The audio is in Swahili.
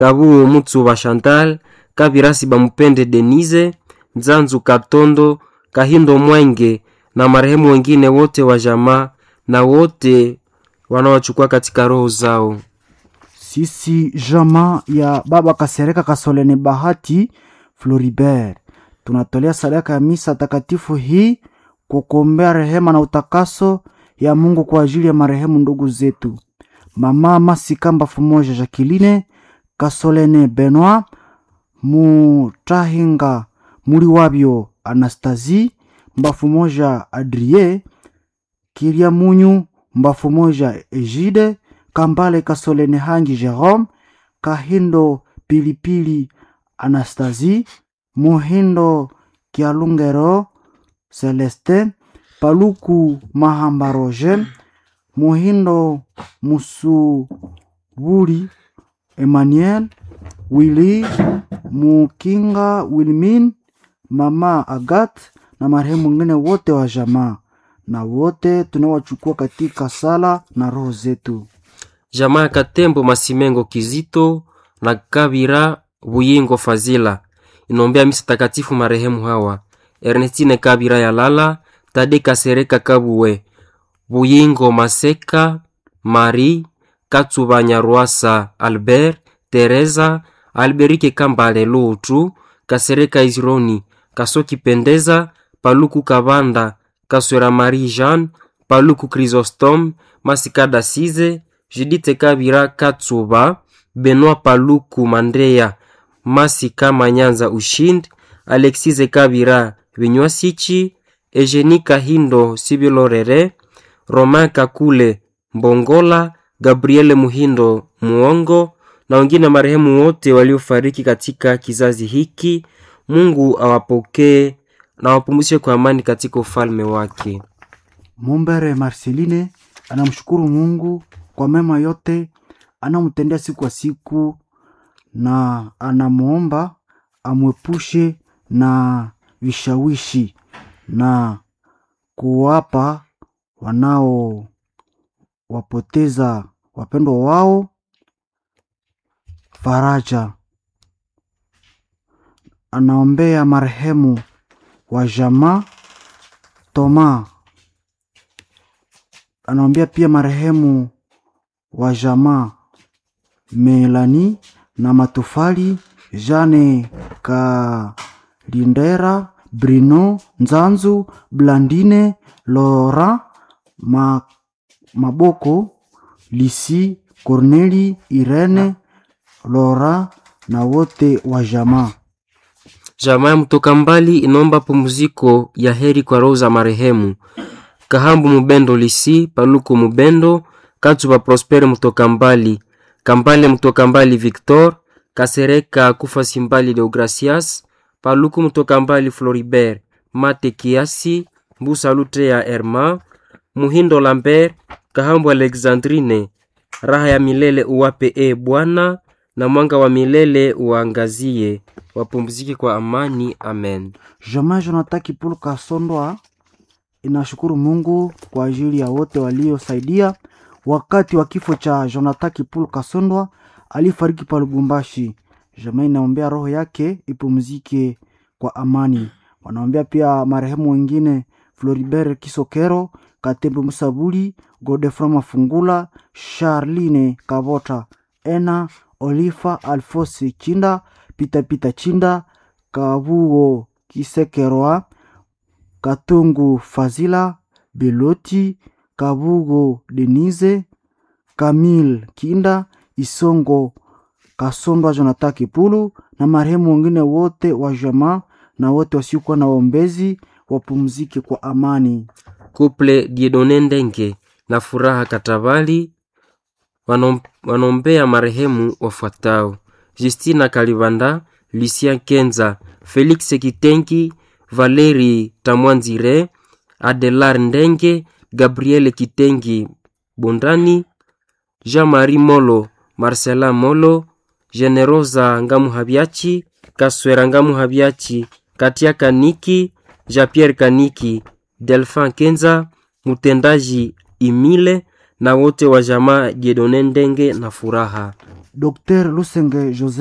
Kabuo Mutsuba Chantal, Kabirasi Bamupende Denise, Nzanzu Katondo, Kahindo Mwenge na marehemu wengine wote wa jamaa na wote wanaochukua katika roho zao. Sisi jamaa ya baba Kasereka Kasoleni Bahati Floribert tunatolea sadaka ya misa takatifu hii kwa kuombea rehema na utakaso ya Mungu kwa ajili ya marehemu ndugu zetu mama Masikamba Fumoja Jacqueline Kasolene Benoit Mutahinga Muri wabyo Anastasie Mbafu moja Adrie Kiria Munyu Mbafu moja Egide Kambale Kasolene Hangi Jerome Kahindo Pilipili Anastasie Muhindo Kialungero Celestin Paluku Mahamba Roger Muhindo Musubuli Emmanuel Willy Mukinga Wilmin Mama Agat na marehemu wengine wote wa jamaa na wote tunawachukua katika sala na roho zetu. Jamaa ya Katembo Masimengo Kizito na Kabira Buyingo Fazila inombea misa takatifu marehemu hawa Ernestine Kabira Yalala, Tade Kasereka Kabuwe, Buyingo Maseka, Marie Katsuba Nyarwasa Albert, Teresa Alberike Kambale Lutu, Kasereka Izironi, Kasoki Pendeza, Paluku Kabanda, Kaswera Marie Jeanne, Paluku Chrysostome, Masikada Size, Judite Kabira Katsuba, Benoit Paluku Mandrea, Masika Manyanza Ushindi, Alexise Kabira Vinywasichi, Eugenie Kahindo Sibilorere, Romain Kakule Mbongola, Gabriele Muhindo Muongo na wengine marehemu wote waliofariki katika kizazi hiki. Mungu awapokee na awapumzishe kwa amani katika ufalme wake. Mumbere Marceline anamshukuru Mungu kwa mema yote anamtendea siku kwa siku, na anamwomba amwepushe na vishawishi na kuwapa wanaowapoteza wapendwa wao faraja. Anaombea marehemu wa jamaa Toma, anaombea pia marehemu wa jamaa Melani na Matofali, Jane Kalindera, Brino Nzanzu, Blandine Laurent Ma, Maboko, Lisi Corneli, Irene Laura na wote wa jamaa. Jamaa ya mtoka mbali inaomba pumziko ya heri kwa roho za marehemu Kahambu Mubendo Lisi, Paluku Mubendo, Katsuba Prospere mtoka mbali, Kambale mtoka mbali Victor, Kasereka Kufa Simbali Deogracias, Paluku mtoka mbali Floribert, Mate Kiasi, Mbusa Lute ya Herma, Muhindo Lambert, Kahambu Alexandrine, raha ya milele uwape e Bwana, na mwanga wa milele uangazie, wapumzike kwa amani. Amen. Jamaa Jonathan Kipulu Kasondwa inashukuru Mungu kwa ajili ya wote waliosaidia wakati wa kifo cha Jonathan Kipulu Kasondwa alifariki pa Lubumbashi. Jamaa inaombea roho yake ipumzike kwa amani. Wanaombea pia marehemu wengine Floribert Kisokero, Katembe Musabuli, Godefroy Mafungula, Charline Kabota, Ena Olifa Alfosi Chinda, Pita Pita Chinda, Kabuo Kisekerwa, Katungu Fazila, Beloti, Kabugo Denise, Kamil Kinda, Isongo Kasondwa, Jonathan Kipulu na marehemu wengine wote wa jamaa na wote wasiokuwa na waombezi wapumzike kwa amani. Kuple Diedone Ndenge na Furaha Katabali wanom, wanombea marehemu wafuatao: Justina Kalibanda, Lucien Kenza, Felix Kitengi, Valeri Tamwanzire, Adelar Ndenge, Gabriel Kitengi Bondani, Jean-Marie Molo, Marcela Molo, Generosa Ngamuhabiachi, Kaswera Ngamuhabiachi, Katia Kaniki, Jean-Pierre Kaniki, Delphin Kenza, mtendaji Imile na wote wa jamaa Jedone Ndenge na Furaha. Dr Lusenge Jose